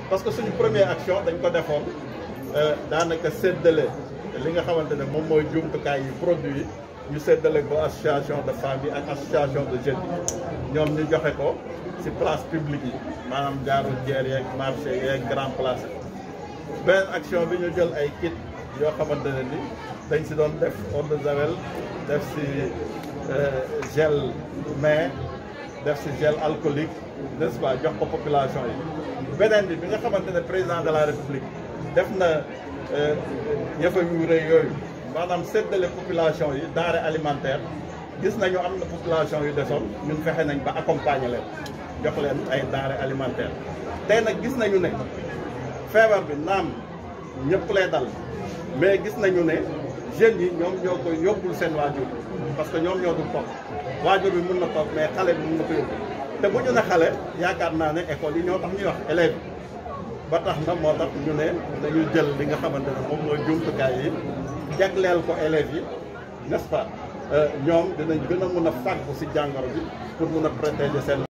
parce que suñu première action dañ ko defoon daanaka séddale li nga xamante ne moom mooy jumtukaay yi produit yi ñu séddale ko association de femmes yi ak association de jeunes yi ñoom ñu joxe ko ci place publique yi maanaam jaaru jeer yeeg marché yeeg grand place beneen action bi ñu jël ay kit yoo xamante ne ni dañ ci doon def eau de javel def ci gel main def ci gel alcoolique n'est-ce pas jox ko population yi beneen bi bi nga xamante ne président de la république def na yëfa yu rëy yooyu maanaam séddale population yi denrée alimentaire gis nañu am na population yu desoon ñun fexe nañ ba accompagner leen jox leen ay denrée alimentaire tey nag gis nañu ne feebar bi naam ñëpp lay dal mais gis nañu ne jeunes yi ñoom ñoo koy yóbbul seen waajur parce que ñoom ñoo dul toog waajur bi mun na toog mais xale bi mun na ko yóbbu te bu ñu ne xale yaakaar naa ne école yi ñoo tax ñuy wax élèves ba tax na moo tax ñu ne dañu jël li nga xamante ne moom mooy jumtukaay yi jagleel ko élèves yi n'est-ce pas ñoom dinañ gën a mun a fàggu ci jàngoro bi pour mun a protéger seen